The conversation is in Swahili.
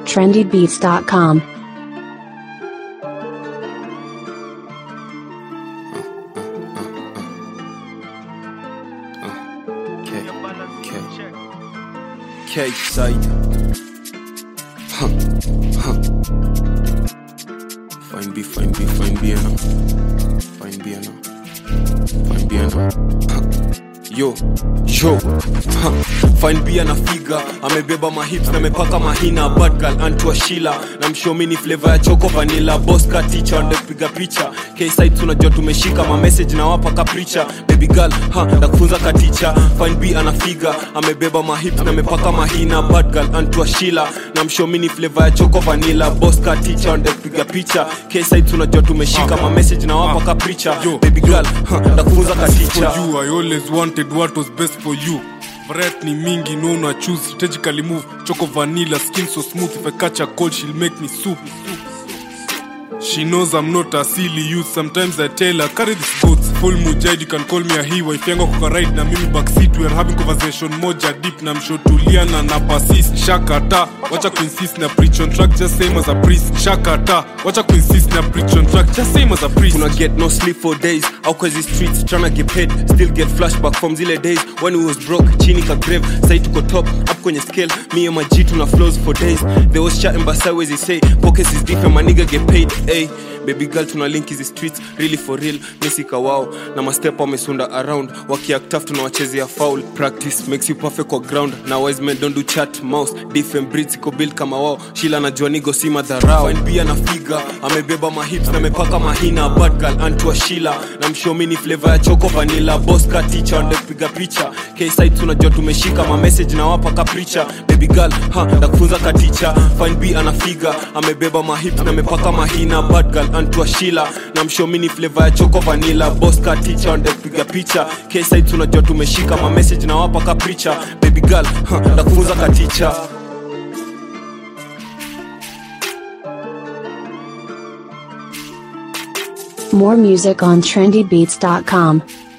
trendybeats.com. K, K, K side. Huh, huh. Fine B, fine B, fine B, now. Fine B, now. Fine B, now. Huh. Yo, yo, huh. Fine B anafiga amebeba mahips na amepaka mahina bad girl antua shila na mshomini flavor ya choko vanilla boss ka teacher ndio kupiga picha K side tunajua tumeshika ma message na wapa kapricha baby girl ha na kufunza ka teacher fine B anafiga amebeba mahips na amepaka mahina bad girl antua shila na mshomini flavor ya choko vanilla boss ka teacher ndio kupiga picha K side tunajua tumeshika ma message na wapa kapricha baby girl ha na kufunza ka for teacher you i always wanted what was best for you variety ni mingi no una choose strategically move choco vanilla skin so smooth if i catch a cold she'll make me soup She knows I'm not a silly youth. Sometimes I tell her, carry this goods. Full mujahid, you can call me a he. Wife yangu kuka ride na mimi backseat. We are having conversation moja deep na mshotuliana na persist. Shakata, wacha kuinsist na preach on track just same as a priest. Shakata, wacha kuinsist na preach on track just same as a priest. Tuna get no sleep for days out cause the streets tryna get paid still get flashback from zile days when we was broke chini ka grave sai tuko top up kwenye scale me and my G tuna flows for days they was chatting but sideways they say pockets is different my nigga get paid hey baby girl tuna link hizi streets really for real misika wao na mastep wamesunda around wakiact tough tunawachezea foul practice makes you perfect kwa ground na wise men don't do chat mouse different breeds iko build kama wao shila najua nigo si madharau fine pia na figa amebeba mahips na amepaka mahina bad girl antua shila na mshomini flavor ya choko vanilla boss ka teacher ndio kupiga picha k side tunajua tumeshika ma message na wapa kapricha baby girl ha na kufunza ka teacher fine b anafiga amebeba mahips na amepaka mahina bad girl antua shila na mshomini flavor ya choko vanilla boss ka teacher ndio kupiga picha k side tunajua tumeshika ma message na wapa kapricha baby girl ha na kufunza ka teacher More music on trendybeats.com.